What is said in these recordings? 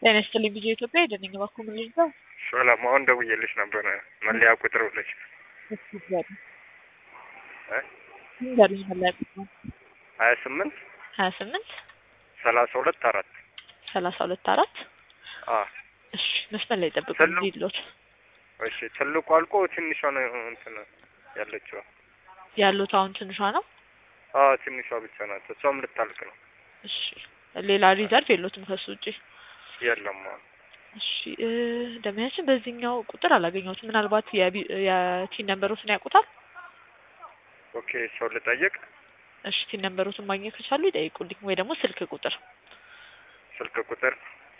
ጤና ይስጥልኝ ቪዲዮ ኢትዮጵያ የደነኝ ባኩ ምን ልርዳው? ሰላም አሁን ደውዬልሽ ነበረ መለያ ቁጥር ብለሽ እሱ ጋር እ ንገሩኝ መለያ ቁጥር ሀያ ስምንት ሀያ ስምንት ሰላሳ ሁለት አራት ሰላሳ ሁለት አራት አ እሺ መስመር ላይ ጠብቁ ትልቁ- ይሎት እሺ ትልቁ አልቆ ትንሿ ነው እንትን ያለችው ያሉት አሁን ትንሿ ነው። አ ትንሿ ብቻ ናት እሷም ልታልቅ ነው እሺ ሌላ ሪዘርቭ የሎትም ከሱ ውጪ። የለም አሁን እሺ እ ደንበኛችን በዚህኛው ቁጥር አላገኘሁትም። ምናልባት የቢ- የቲን ነምበሮትን ያውቁታል? ኦኬ ሰው ልጠይቅ እሺ ቲን ነምበሮትን ማግኘት ከቻሉ ይጠይቁልኝ፣ ወይ ደግሞ ስልክ ቁጥር ስልክ ቁጥር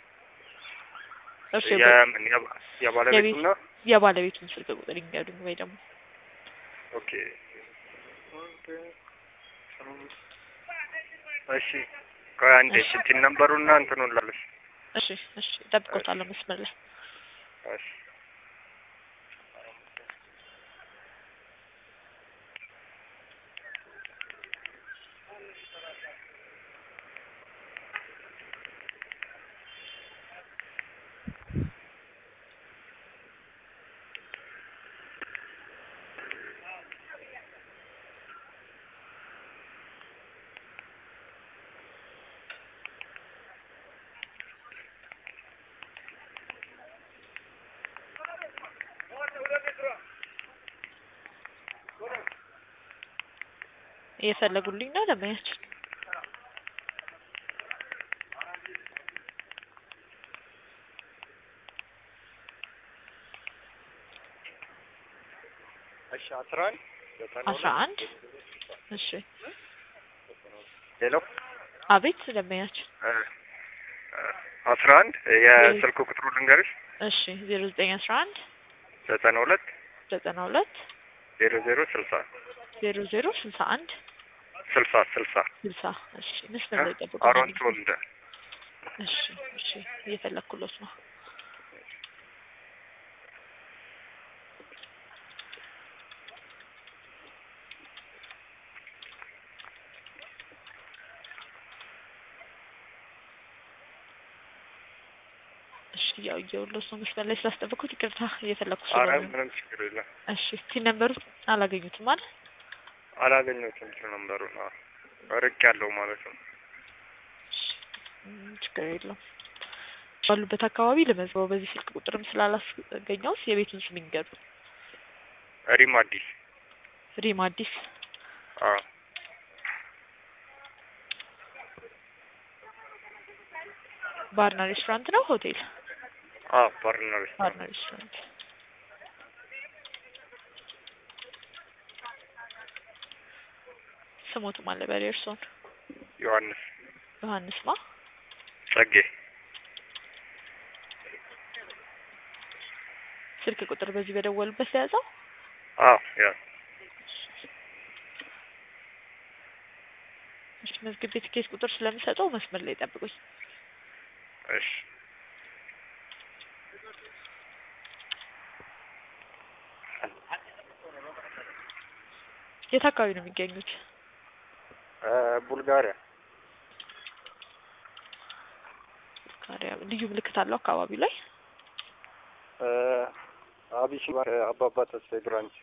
እርሱ የምን የባ- የባለቤቱና የባለቤቱን ስልክ ቁጥር ይንገሩኝ፣ ወይ ደግሞ ኦኬ እሺ ቆይ አንዴ እሺ። ስልክ ነምበሩና እንትኑን ላለሽ እሺ እሺ እጠብቅዎታለሁ መስመር ላይ እሺ እየፈለጉልኝ ነው ደንበኛችን። እሺ አስራ አንድ ዘጠና አስራ ሁለት አንድ እሺ ሄሎ አቤት ደንበኛችን። እ እ አስራ አንድ የስልክ ቁጥሩ ልንገርሽ እሺ ዜሮ ዘጠኝ አስራ አንድ ዘጠና ሁለት ዘጠና ሁለት ዜሮ ዜሮ ስልሳ ዜሮ ዜሮ ስልሳ አንድ ስልሳ ስልሳ ስልሳ እሺ መስመር ላይ ጠብቁ። አሮን ተወልደ እሺ እሺ እየፈለግኩሎት ነው። እሺ ያው እየውሎት ነው መስመር ላይ ስላስጠበቅኩት ይቅርታ እየፈለግኩ አረ ስለሆነ ነው። ምንም ችግር የለም እሺ ቲ ነምበሩ አላገኙትም አይደል? አላገኘሁትም ስልክ ነምበሩን አዎ ርቅ ያለው ማለት ነው እሺ፣ ምንም ችግር የለውም። ባሉበት አካባቢ ለመዝገበው በዚህ ስልክ ቁጥርም ስላላስገኘውስ የቤቱን ስም ይንገሩ። ሪም አዲስ ሪም አዲስ አዎ ባርና ሬስቶራንት ነው ሆቴል? አዎ ባርና ሬስቶራንት ባርና ሬስቶራንት። ስሞቱ ማለ በሬ እርሶን ዮሐንስ ዮሐንስ ማ ጸጌ ስልክ ቁጥር በዚህ በደወሉበት የያዘው አዎ ያ እሺ መዝግቤ ትኬት ቁጥር ስለምሰጠው መስመር ላይ ጠብቁኝ። እሺ የት አካባቢ ነው የሚገኙት? እ ቡልጋሪያ ካሪያ ልዩ ምልክት አለው አካባቢው ላይ? እ አቢሲ አባባ ተስፋዬ ብራንች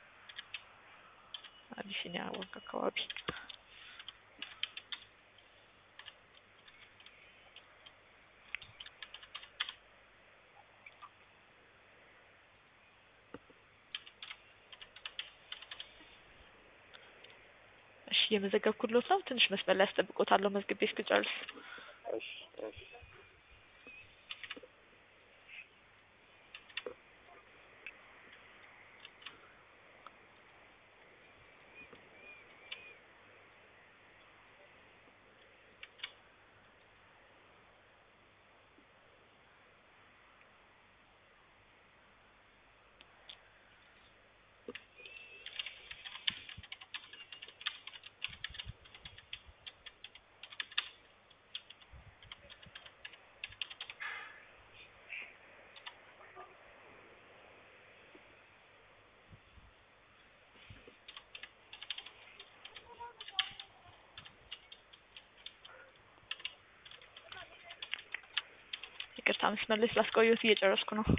አቢሲኒያ ወንቅ አካባቢ። እሺ የመዘገብኩሎት ነው። ትንሽ መስመር ላይ አስጠብቆታለሁ መዝግቤ እስክጨርስ። እሺ እሺ ይቅርታ መስመር ላይ ስላስቆየሁት እየጨረስኩ ነው።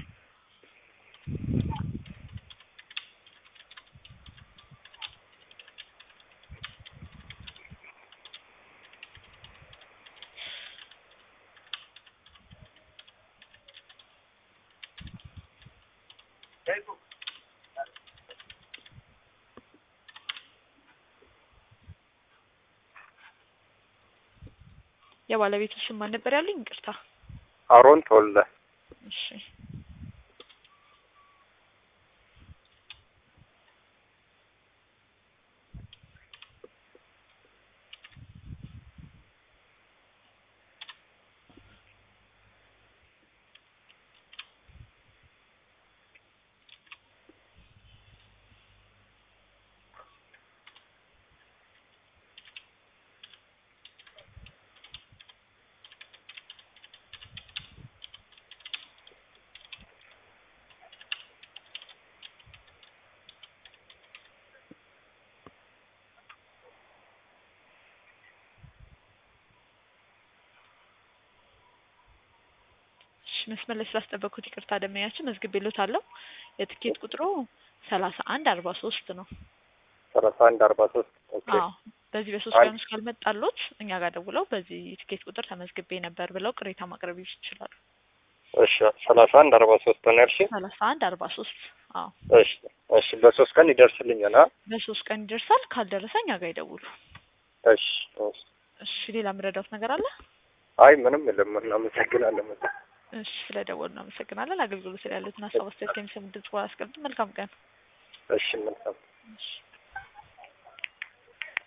የባለቤቱ ስም ማን ነበር ያሉኝ? ይቅርታ። አሮን ተወልደ እሺ እሺ መስመር ላይ ስላስጠበቅኩት ይቅርታ። ደመኛችን መዝግቤልዎታለሁ። የትኬት ቁጥሩ ሰላሳ አንድ አርባ ሶስት ነው። ሰላሳ አንድ አርባ ሶስት ኦኬ አዎ በዚህ በሶስት አይ- ቀን ውስጥ ካልመጣሎት እኛ ጋር ደውለው በዚህ ትኬት ቁጥር ተመዝግቤ ነበር ብለው ቅሬታ ማቅረብ ይችላሉ። እሺ ሰላሳ አንድ አርባ ሶስት ነው ያልሽኝ? ሰላሳ አንድ አርባ ሶስት አዎ እሺ እሺ በሶስት ቀን ይደርስልኛል። አ በሶስት ቀን ይደርሳል። ካልደረሰ እኛ ጋር ይደውሉ። እሺ እሺ። እሺ ሌላ የምረዳውት ነገር አለ? አይ ምንም የለም። እናመሰግናለን በጣም። እሺ ስለደወሉ እናመሰግናለን። አገልግሎት ላይ ያሉትን ሀሳብ አስተያየት ከሚሰሙ ድምጽ በኋላ አስቀምጡ። መልካም ቀን። እሺ መልካም እሺ